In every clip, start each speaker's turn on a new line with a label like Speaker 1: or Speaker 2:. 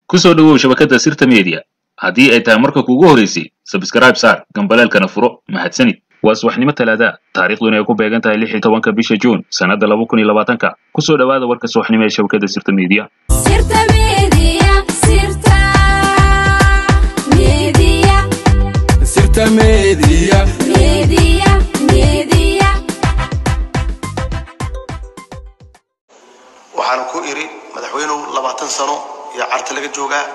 Speaker 1: ku soo dhowow shabakadda sirta media haddii ay tahay marka kuugu horeysay sabskrayb saar gambaleelkana furo mahadsanid waa subaxnimo talaada taariikhduna ay ku beegan tahay lix iyo tobanka bisha juun sannadda laba kun iyo labaatanka ku soo dhowaada warka subaxnimo ee shabakadda sirta media
Speaker 2: Sirta Media, Sirta Media,
Speaker 3: Sirta Media.
Speaker 2: Media, Media.
Speaker 4: waxaan ku iri madaxweynuhu labaatan sano iyo carta laga joogaa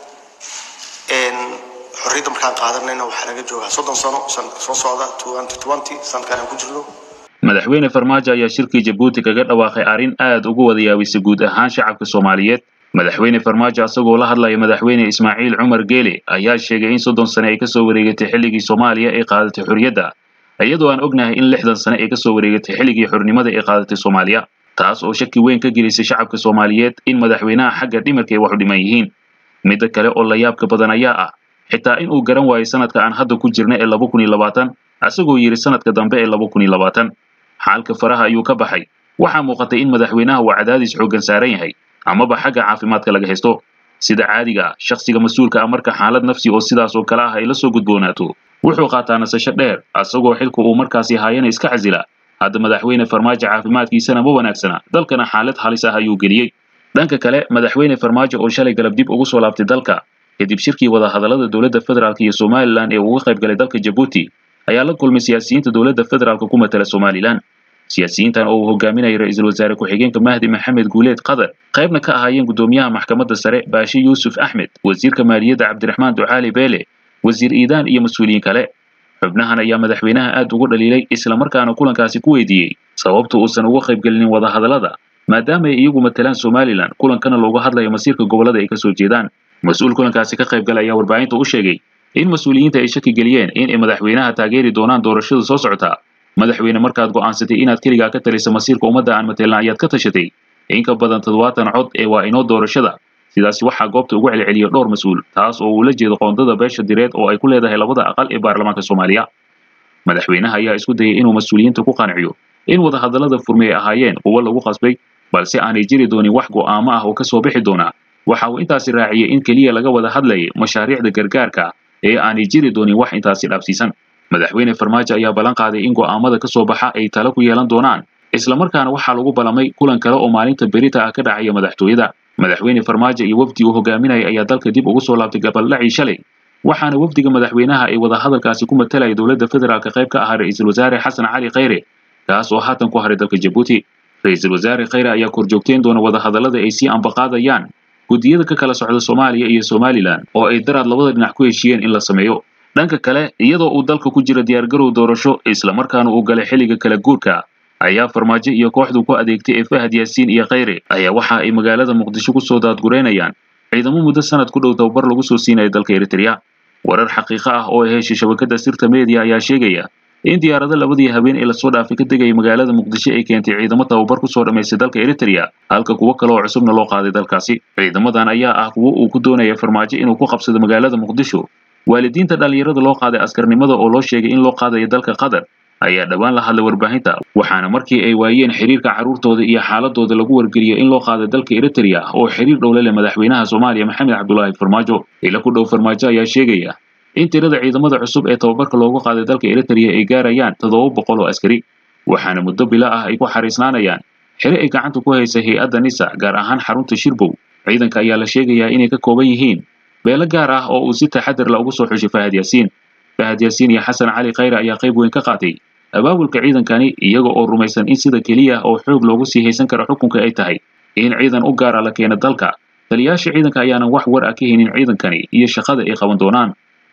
Speaker 4: Een, xorriyadda markaan qaadanayna waxaa laga joogaa soddon sano sanadka soo socda sanadkan aan ku jirno
Speaker 1: madaxweyne farmaajo ayaa shirkii jabuuti kaga dhawaaqay arrin aad ugu wada yaabisay guud ahaan shacabka soomaaliyeed madaxweyne farmaajo asagoo la hadlaya madaxweyne ismaaciil cumar geele ayaa sheegay in soddon sane ay kasoo wareegatay xilligii soomaaliya ay qaadatay xorriyadda iyadoo aan ognahay in lixdan sane ay kasoo wareegatay xilligii xornimada ay qaadatay soomaaliya taas oo shaki weyn ka gelisay shacabka soomaaliyeed in madaxweynaha xagga dhimarka ay wax u dhiman yihiin midda kale oo la yaabka badan ayaa ah xitaa in uu garan waayo sanadka aan hadda ku jirna ee laba kun iyo labaatan asagoo yidhi sanadka dambe ee laba kun iyo labaatan xaalka faraha ayuu ka baxay waxaa muuqatay in madaxweynaha uu cadaadis xooggan saaran yahay amaba xagga caafimaadka laga haysto sida caadiga ah shakhsiga mas-uulka ah marka xaalad nafsi oo sidaas oo kale ah ay la soo gudboonaato wuxuu qaataa nasasho dheer asagoo xilka uu markaasi haayana iska casila hadda madaxweyne farmaajo caafimaadkiisana ma wanaagsana dalkana xaalad halis ah ayuu geliyey dhanka kale madaxweyne farmaajo oo shalay galab dib ugu soo laabtay dalka kadib shirkii wadahadallada dowladda federaalk iyo somalilan ee uga qayb galay dalka jabuuti ayaa la kulmay siyaasiyiinta dowladda federaalka ku matala somalilan siyaasiyiintan oo uu hogaaminayay ra-iisul wasaare ku-xigeenka mahdi maxamed guuleed qadar qaybna ka ahaayeen gudoomiyaha maxkamadda sare baashi yuusuf axmed wasiirka maaliyadda cabdiraxmaan ducaali beele wasiir iidaan iyo mas-uuliyiin kale xubnahan ayaa madaxweynaha aad ugu dhaliilay islamarkaana kulankaasi ku weydiiyey sababta uusan uga qaybgelinin wadahadallada maadaama ay iyagu matalaan somalilan kulankana looga hadlayo masiirka gobollada ay kasoo jeedaan mas-uul kulankaasi ka qaybgala ayaa warbaahinta u sheegay in mas-uuliyiinta ay shaki geliyeen in ay madaxweynaha taageeri doonaan doorashada soo socota madaxweyne markaad go'aansatay inaad keligaa ka taliso masiirka ummadda aan mateelna ayaad ka tashatay in ka badan toddobaatan cod ee waa inoo doorashada sidaasi waxaa goobta ugu celceliya dhowr mas-uul taas oo uu la jeedo qoondada beesha direed oo ay ku leedahay labada aqal ee baarlamaanka soomaaliya madaxweynaha ayaa isku dayay inuu mas-uuliyiinta ku qanciyo in wadahadallada furmi ay ahaayeen kuwo lagu qasbay balse aanay jiri doonin wax go'aamo ah oo ka soo bixi doona waxa uu intaasi raaciyey in keliya laga wada hadlayay mashaariicda gargaarka ee aanay jiri doonin wax intaasi dhaabsiisan madaxweyne farmaajo ayaa ballan qaaday in go'aamada ka soo baxa ay talo ku yeelan doonaan islamarkaana waxaa lagu ballamay kulan kale oo maalinta berita ah ka dhacaya madaxtooyada madaxweyne farmaajo iyo wafdi uu hogaaminaya ayaa dalka dib ugu soo laabtay gabaldhacii shalay waxaana wafdiga madaxweynaha ay wadahadalkaasi ku matalaya dowladda federaalka qayb ka ahaa ra-iisul wasaare xasan cali khayre kaas oo haatan ku haray dalka jabuuti ra-iisul wasaare khayre ayaa korjoogteen doona wadahadallada ay sii ambaqaadayaan guddiyada ka kala socda soomaaliya iyo somalilan oo ay daraad labada dhinac ku heshiiyeen in la sameeyo dhanka kale iyadoo uu dalka ku jira diyaargarow doorasho islamarkaana uu galay xilliga kala guurka ayaa farmaajo iyo kooxdu ku adeegtay ee fahad yaasiin iyo khayre ayaa waxa ay magaalada muqdisho ku soo daadgureynayaan ciidamo muddo sanad ku dhow tababar lagu soo siinaya dalka eritrea warar xaqiiqo ah oo ay heshay shabakadda sirta media ayaa sheegaya in diyaarado labadii habeen ee lasoo dhaafay ka degaya magaalada muqdisho ay keentay ciidamo tababar ku soo dhammaystay dalka eritrea halka kuwo kale oo cusubna loo qaaday dalkaasi ciidamadan ayaa ah kuwo uu ku doonaya farmaajo inuu ku qabsado magaalada muqdisho waalidiinta dhallinyarada loo qaaday askarnimada oo loo sheegay in loo qaadayo dalka qatar ayaa dhowaan la hadlay warbaahinta waxaana markii ay waayeen xiriirka carruurtooda iyo xaaladooda lagu wargeliyay in loo qaaday dalka eritrea oo xiriir dhow la leh madaxweynaha soomaaliya maxamed cabdulaahi farmaajo ila ku dhow farmaajo ayaa sheegaya in tirada ciidamada cusub ee tababarka loogu qaaday dalka eritrea ay gaarayaan toddoba boqol oo askari waxaana muddo bila ah ay ku xariisnaanayaan xere ay gacanta ku haysa hay-adda nisa gaar ahaan xarunta shirbow ciidanka ayaa la sheegayaa inay ka kooban yihiin beelo gaar ah oo uu si taxadar la ugu soo xushay fahad yaasiin fahad yaasiin iyo xasan cali khayre ayaa qayb weyn ka qaatay abaabulka ciidankani iyaga oo rumaysan in sida keliya oo xoog loogu sii haysan karo xukunka ay tahay in ciidan u gaara la keeno dalka taliyaasha ciidanka ayaanan wax war ah ka haynin ciidankani iyo shaqada ay qaban doonaan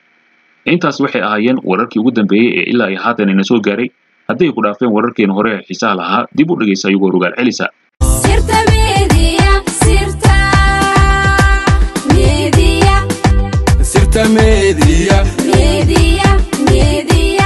Speaker 1: intaas waxay ahaayeen wararkii ugu dambeeyey ee ilaa iyo haatan ina soo gaaray hadday ku dhaafeen wararkeena hore ee xiisaha lahaa dib u dhegaysa ayagoo rogaal celisa
Speaker 2: Sirta Media, Sirta Media,
Speaker 3: Sirta Media.
Speaker 2: Media, Media.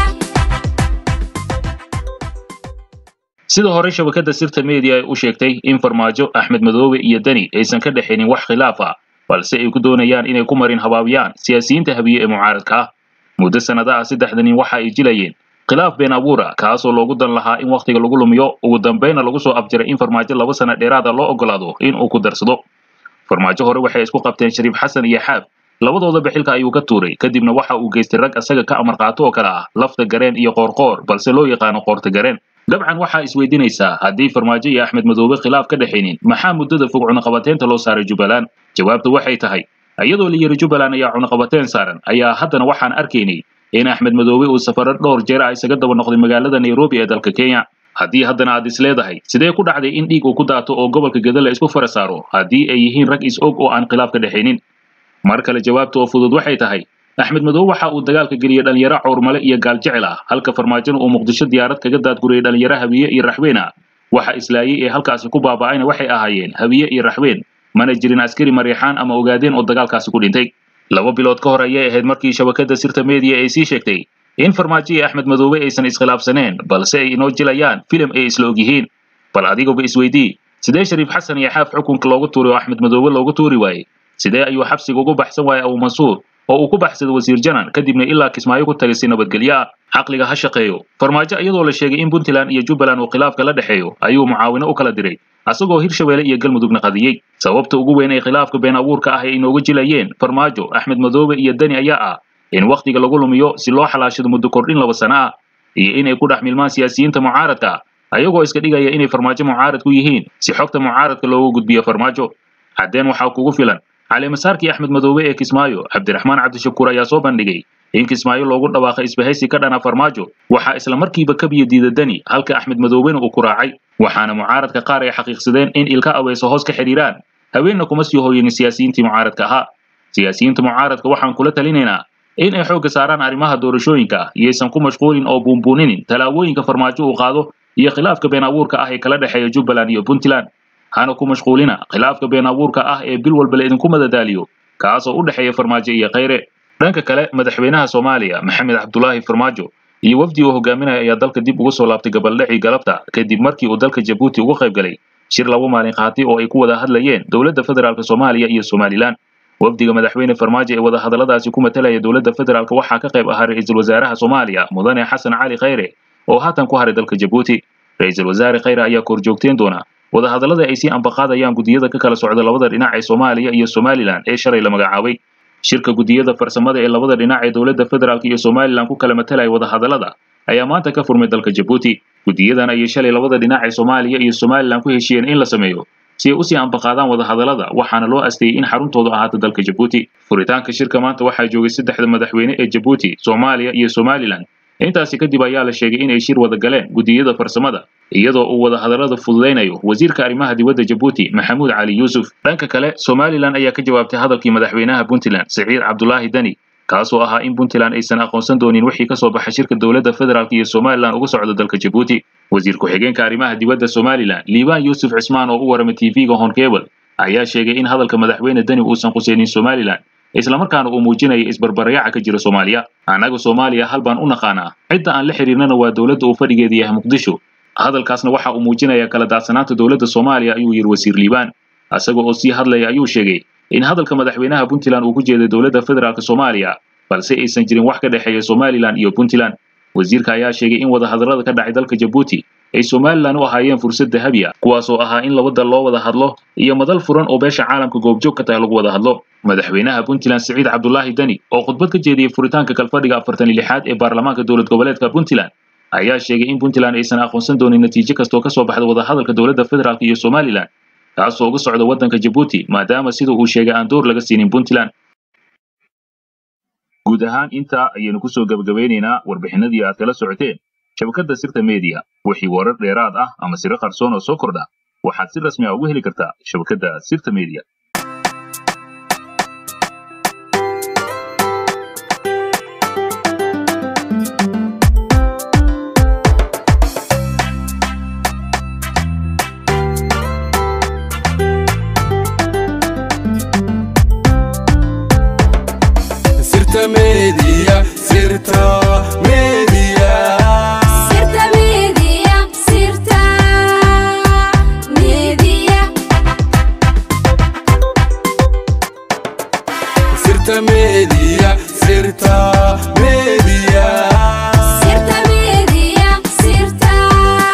Speaker 1: sida hore shabakadda sirta media ay u sheegtay in farmaajo axmed madoobe iyo deni aysan ka dhexaynin wax khilaaf ah balse ay ku doonayaan inay ku marin habaabiyaan siyaasiyiinta habiye ee mucaaradka ah muddo sannada ah saddexda nin waxa ay jilayeen khilaaf been abuura kaasoo loogu dan lahaa in wakhtiga lagu lumiyo ugu dambayna lagu soo afjiray in farmaajo laba sana dheeraada loo ogolaado in uu ku darsado farmaajo hore waxay isku qabteen shariif xasan iyo xaab labadoodaba xilka ayuu ka tuuray kadibna waxa uu geystay rag asaga ka amar qaato oo kale ah lafta gareen iyo qoorqoor balse loo yaqaano qoorta gareen dabcan waxaa isweydiinaysaa haddii farmaajo iyo axmed madoobe khilaaf ka dhexaynin maxaa muddada fog cunaqabateynta loo saaray jubbaland jawaabtu waxay tahay iyadoo la yidhi jubbaland ayaa cunaqabateyn saaran ayaa haddana waxaan arkaynay in axmed madoobe uu safaro dhowr jeer ah isaga daba noqday magaalada nairobi ee dalka kenya haddii haddana aad is leedahay sidee ku dhacday in dhiig uu ku daato oo gobolka geda la isku fara saaro haddii ay yihiin rag is-og oo aan khilaaf ka dhexaynin mar kale jawaabta oo fudud waxay tahay axmed madoobe waxa uu dagaalka geliyey dhalinyaro cawrmale iyo gaaljecel ah halka farmaajona uu muqdisho diyaarad kaga daadguriyey dhalinyaro habiye iyo raxween ah waxa islaayey ee halkaasi ku baaba'ayna waxay ahaayeen habiye iyo raxween mana jirin askari mariixaan ama ogaadeen oo dagaalkaasi ku dhintay laba bilood ka hor ayay ahayd markii shabakada sirta media ay sii sheegtay in farmaajo iyo axmed madoobe aysan iskhilaafsaneen balse ay inoo jilayaan filim ay isla og yihiin bal adigaba isweydii sidee shariif xasan iyo xaaf xukunka loogu tuuray oo axmed madoobe loogu tuuri waayey sidee ayuu xabsiga ugu baxsan waayey abu mansuur oo uu ku baxsaday wasiir janan kadibna ilaa kismaayo ku tagay si nabadgelyo ah caqliga ha shaqeeyo farmaajo iyadoo la sheegay in puntland iyo jubbaland uu khilaafka la dhexeeyo ayuu mucaawino u kala diray asagoo hirshabeelle iyo galmudugna qadiyey sababta ugu weyn ee khilaafka been abuurka ah ay inooga jilayeen farmaajo axmed madoobe iyo deni ayaa ah in wakhtiga lagu lumiyo si loo xalaashado muddo kordhin laba sano ah iyo inay ku dhex milmaan siyaasiyiinta mucaaradka ah ayagoo iska dhigaya inay farmaajo mucaarad ku yihiin si xogta mucaaradka loogu gudbiyo farmaajo haddeen waxaa kugu filan caleemasaarkii axmed madoobe ee kismaayo cabdiraxmaan cabdishakuur ayaa soo bandhigay in kismaayo loogu dhawaaqay isbahaysi ka dhana farmaajo waxaa isla markiiba kabiya diida deni halka axmed madoobena uu ku raacay waxaana mucaaradka qaar ay xaqiiqsadeen in ilka aweyso hoos ka xidhiiraan haweenna kuma sii hooyin siyaasiyiintii mucaaradka ahaa siyaasiyiinta mucaaradka waxaan kula talinaynaa in ay xoogga saaraan arrimaha doorashooyinka iyaysan ku mashquulin oo buunbuuninin tallaabooyinka farmaajo uu qaado iyo khilaafka been abuurka ah ee kala dhexeeya jubbaland iyo puntland hana ku mashquulina khilaafka been abuurka ah ee bil walba la idinku madadaaliyo kaasoo u dhexeeya farmaajo iyo khayre dhanka kale madaxweynaha soomaaliya maxamed cabdulaahi farmaajo iyo wafdi uu hogaaminaya ayaa dalka dib ugu soo laabtay gabaldhacii galabta kadib markii uu dalka jabuuti uga qayb galay shir laba maalin qaatay oo ay ku wada hadlayeen dowladda federaalk soomaaliya iyo somalilan wafdiga madaxweyne farmaajo ee wadahadalladaasi ku matalaya dowladda federaalk waxaa ka qayb ahaa ra-iisul wasaaraha soomaaliya mudane xasan cali khayre oo haatan ku haray dalka jabuuti ra-iisul wasaare khayre ayaa korjoogteen doona wadahadallada ay sii ambaqaadayaan guddiyada ka kala socda labada dhinac ee soomaaliya iyo somalilan ee shalay la magacaabay shirka guddiyada farsamada ee labada dhinac ee dowladda federaalk iyo somalilan ku kala matalaya wadahadallada ayaa maanta ka furmay dalka jabuuti guddiyadan ayay shalay labada dhinac ee soomaaliya iyo somalilan ku heshiiyeen in la sameeyo si ay usii ambaqaadaan wadahadallada waxaana loo asteeyey in xaruntoodu ahaato dalka jabuuti furitaanka shirka maanta waxaa joogay saddexda madaxweyne ee jabuuti soomaaliya iyo somalilan intaasi kadib ayaa la sheegay in ay shir wada galeen guddiyada farsamada iyadoo uu wadahadallada fududaynayo wasiirka arrimaha dibadda jabuuti maxamuud cali yuusuf dhanka kale somalilan ayaa ka jawaabtay hadalkii madaxweynaha puntland siciid cabdulaahi deni kaasoo ahaa in puntland aysan aqoonsan doonin wixii ka soo baxay shirka dowladda federaalk iyo somalilan uga socda dalka jabuuti wasiir ku-xigeenka arrimaha dibadda somalilan liibaan yuusuf cismaan oo u waramay tv-ga honkebel ayaa sheegay in hadalka madaxweyne deni uusan quseynin somalilan islamarkaana uu muujinaya isbarbaryaca ka jira soomaaliya annaga soomaaliya hal baan u naqaanaa cidda aan la xiriirnana waa dowladda uu fadhigeeda yahay muqdisho hadalkaasna waxa uu muujinayaa kala daadsanaanta dowladda soomaaliya ayuu yidhi wasiir liibaan isaga oo sii hadlaya ayuu sheegay in hadalka madaxweynaha puntland uu ku jeeday dowladda federaalk soomaaliya balse aysan jirin wax ka dhexeeya somalilan iyo puntland wasiirka ayaa sheegay in wadahadallada ka dhacay dalka jabuuti ay somalilan u ahaayeen fursad dahabi ah kuwaasoo ahaa in laba dal loo wada hadlo iyo madal furan oo beesha caalamka goobjoog ka tahay lagu wada hadlo madaxweynaha puntland siciid cabdulaahi deni oo khudbad ka jeediyey furitaanka kalfadhiga afartan iyo lixaad ee baarlamaanka dowlad goboleedka puntland ayaa sheegay in puntland aysan aqoonsan doonin natiijo kastoo ka soo baxda wadahadalka dowladda federaalk iyo somalilan kaasoo uga socda waddanka jabuuti maadaama sida uu sheegay aan door laga siinin puntland guud ahaan intaa ayaynu kusoo gebagabeynaynaa warbixinadii aad kala socoteen shabakadda sirta media wixii warar dheeraad ah ama siro qarsoon oo soo kordha waxaad si rasmi ah ugu heli kartaa shabakadda sirta media
Speaker 3: Sirta Media, Sirta Media.
Speaker 2: Sirta Media, Sirta Media,
Speaker 3: Sirta Media, Sirta Media.
Speaker 2: Sirta Media, Sirta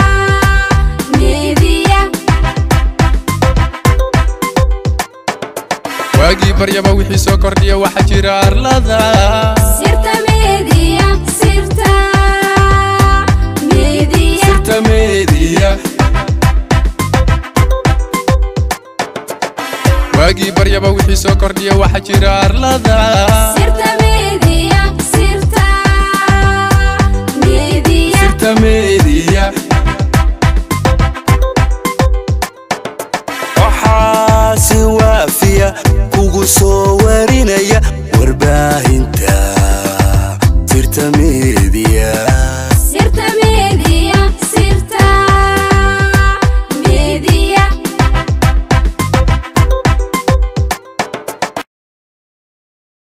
Speaker 2: Media.
Speaker 3: baryaba wixii soo kordhiya waxaa jira arlada
Speaker 2: sirta media sirta media
Speaker 3: sirta media waagii baryaba wixii soo kordhiya waxaa jira arlada
Speaker 2: sirta media sirta media
Speaker 3: sirta media